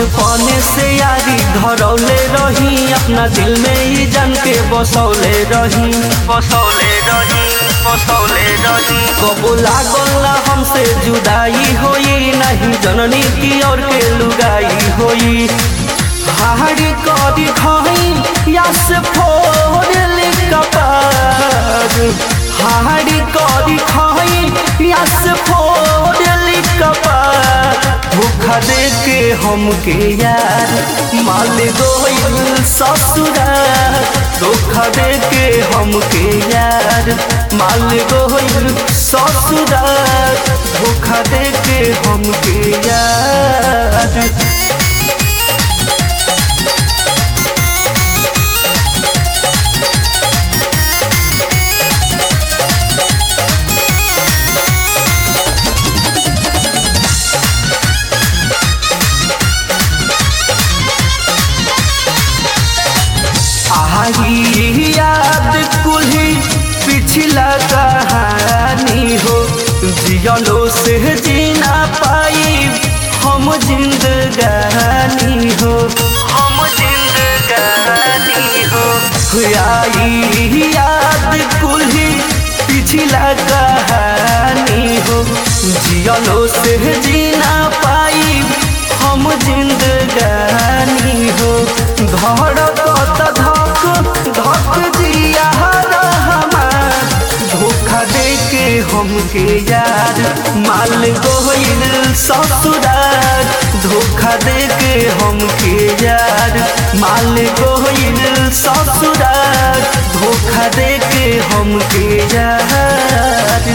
बचपन से यारी धरौले रही अपना दिल में ही जन के बसौले रही बसौले रही बसौले रही कबो लागल ना हमसे जुदाई होई नहीं जननी की और के लुगाई होई हाड़ी कदी खाई या से फोड़ कपार हाड़ी कदी खाई या से फोड़ कपार धोखा दे के हमके यार माल गोइल ससुरार धोखा दे के हमके यार माल गोइल ससुरार धोखा दे के हमके यार आही याद कुल्ही पिछला कहानी हो जियलो से जीना पाई हम जिंदगानी हो हम जिंदगानी हो आई याद कुल्ही पिछला कहानी हो जियलो से जीना पाई हम जिंदगानी हो धड़कत धक धक जिया हमार धोखा दे के हमके यार माल गोइल ससुरार धोखा दे के हमके यार माल गोइल ससुरार धोखा दे के हमके यार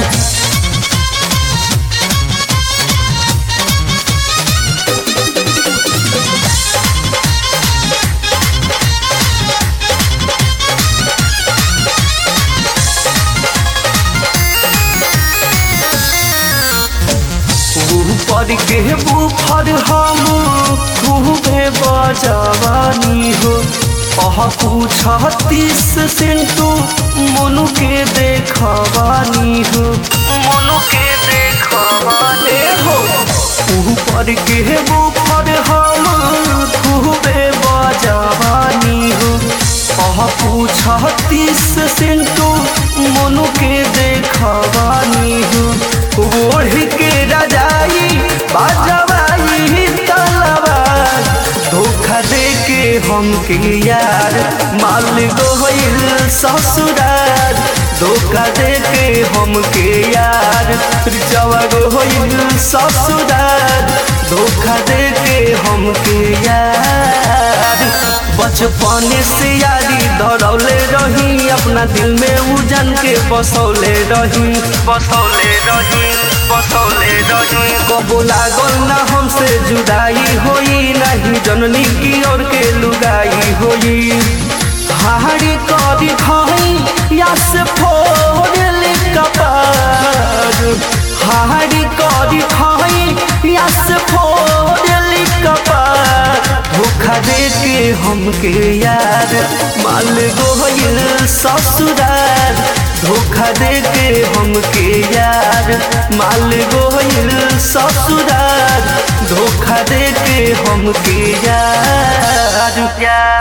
ऊपर के बुफर हम खूबे बजवानी हो अह पूछतीस सिंटू मनु के देखवानी हो मनु के देखवानी हो ऊपर के बुफर हम खूबे बजवानी हो अह पूछतीस सिंटू मनु के देखवानी हो ओढ़ के रजाई बाजवाई तलवार धोखा दे के हमके यार माल गोइल ससुरार धोखा दे के हमके यार जवा गोइल ससुरार धोखा दे के हमके यार बचपन से यारी धरौले रही अपना दिल में उजन के बसौले रही बसौले रही बसौले रही कबो लागल ना हमसे जुदाई होई नहीं जननी की ओर के लुगाई होई हाड़ी कदी खाई या से फोड़ कपार हाड़ी कदी खाई या से फोड़ कपार धोखा दे के हमके यार माल गोइल ससुरार धोखा दे के हमके यार माल गोइल ससुरार धोखा दे के हमके यार यार